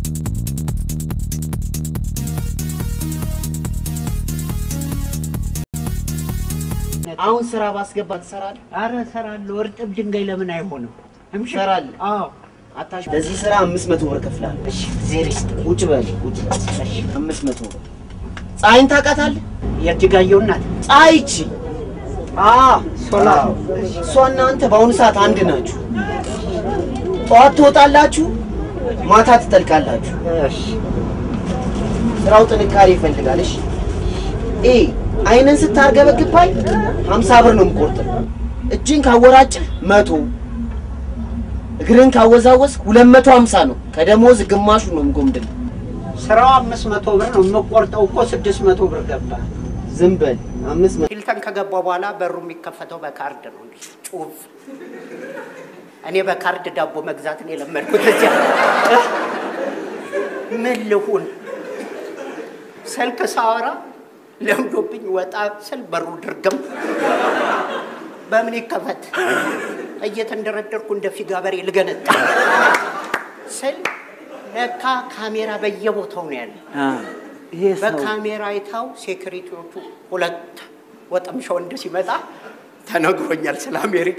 አሁን ስራ ባስገባ ትሰራለህ? አረ እሰራለሁ። እርጥብ ድንጋይ ለምን አይሆንም? ትሰራለህ? አዎ። አታሽ ለዚህ ስራ አምስት መቶ ብር እከፍልሃለሁ። እሺ ዜር ይስጥ። ቁጭ በል ቁጭ በል። እሺ አምስት መቶ ብር። ፀሐይን ታውቃታለህ? የእጅጋየሁ እናት ፀሐይ ይቺ አ ሶላ አዎ። እሷና አንተ በአሁኑ ሰዓት አንድ ናችሁ። ጠዋት ትወጣላችሁ፣ ማታ ትጠልቃላችሁ። እሺ ስራው ጥንካሬ ይፈልጋል። እሺ ኤ አይንን ስታርገበግባይ ሀምሳ ብር ነው የምቆርጥህ። እጅን ካወራጭህ መቶ እግርን ካወዛወዝ ሁለት መቶ ሀምሳ ነው። ከደሞዝ ግማሹ ነው የምጎምድል። ስራው አምስት መቶ ብር ነው የምቆርጠው እኮ ስድስት መቶ ብር ገባ። ዝም በል አምስት መቶ ሂልተን ከገባ በኋላ በሩ የሚከፈተው በካርድ ነው። ጩፍ እኔ በካርድ ዳቦ መግዛትን የለመድኩት እዚያ ምን ልሁን ስልክ ሳወራ ለምዶብኝ ወጣ ስል በሩ ድርግም በምን ይከፈት እየተንደረደርኩ እንደ ፊጋ በሬ ልገነጣ ስል ለካ ካሜራ በየቦታው ነው ያለ። ይሄ በካሜራ አይታው ሴኩሪቲዎቹ ሁለት ወጠምሻ ወንድ ሲመጣ ተነግሮኛል ስለ አሜሪካ።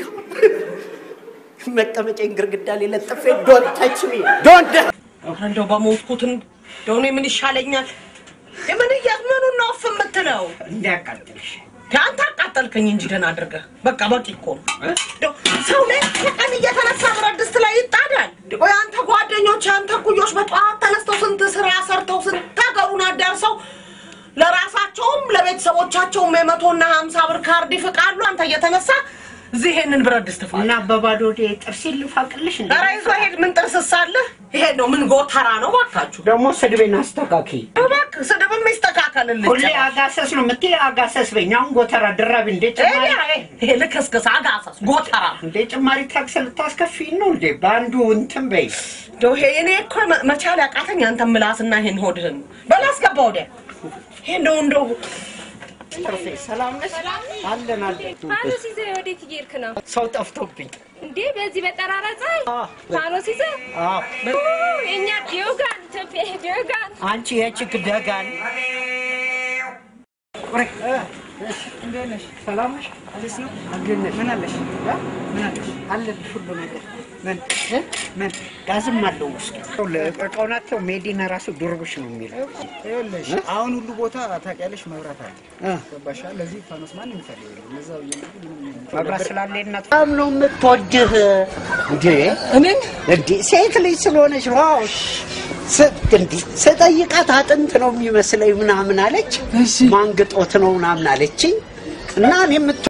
መቀመጫዬን ግርግዳ ላይ ለጥፌ ዶንት ታች ሚ ዶንት እንደው በሞትኩት እንደው እኔ ምን ይሻለኛል? የምን እያት ምኑን ነው እፍ የምትለው? እንዲያቃጥልሽ አንተ አቃጠልከኝ እንጂ ደህና አድርገህ በቃ በቂ እኮ ነው። እንደው ሰው ላይ ቀን እየተነሳ ብረት ድስት ላይ ይጣዳል። ወይ አንተ ጓደኞች፣ አንተ ኩዮች በጠዋት ተነስተው ስንት ስራ ሰርተው ስንት ሀገሩን አዳርሰው ለራሳቸውም ለቤተሰቦቻቸውም የመቶና ሀምሳ ብር ካርድ ይፍቃሉ። አንተ እየተነሳ እዚህ ይሄንን ብረት ድስት ፋ እና በባዶ ወደ ጥርስ ልፋቅልሽ እንደ ኧረ ይዞ ሄድ። ምን ጥርስ ሳለህ ይሄ ነው ምን ጎተራ ነው? ባካችሁ ደግሞ ስድቤን አስተካኪ። እባክህ ስድብም ይስተካከልልህ። ሁሌ አጋሰስ ነው የምትይ፣ አጋሰስ በኝ። አሁን ጎተራ ድራቢ እንዴ ጭማሪ ይሄ ልክስክስ አጋሰስ ጎተራ እንዴ ጭማሪ ታክስ ልታስከፊኝ ነው እንዴ? በአንዱ እንትን በይ። እንደው ይሄ እኔ እኮ መ- መቻል ያቃተኝ አንተ ምላስና ይሄን ሆድህን በል አስገባ ወዲያ። ይሄ እንደው እንደው ጥርሴ ሰላም ነሽ? አለን አለን። ፋኖስ ይዘህ ወዴት እየሄድክ ነው ሰው ጠፍቶብኝ። እንዴ? በዚህ በጠራራ ፀሐይ ፋኖስ ይዘህ አዎ ኡ፣ የእኛ ዲዮጋን ኢትዮጵያ ዲዮጋን አንቺ የችግ ደጋን እንዴት ነሽ? ሰላም ነሽ? አዲስ ነው? እንዴት ነሽ? ምን አለሽ? ምን አለሽ? አለልሽ ሁሉ ነገር ምን እ? ምን ጋዝም አለው ውስጥ እቃውን አተው ሜዲና ራሱ ዱርብሽ ነው የሚለው ይኸውልሽ አሁን ሁሉ ቦታ ታውቂያለሽ መብራት አለ እ። ገባሻ ለዚህ ፋኖስ ማንም ይፈልግ የለም እዛው እየመጡ ምንም መብራት ስላለ እናት በጣም ነው የምትወድህ እንዴ እኔን እንዴ ሴት ልጅ ስለሆነች ነው አዎ ስ- እንዲህ ስጠይቃት አጥንት ነው የሚመስለኝ ምናምን አለች ማንግጦት ነው ምናምን አለችኝ እና እኔ የምት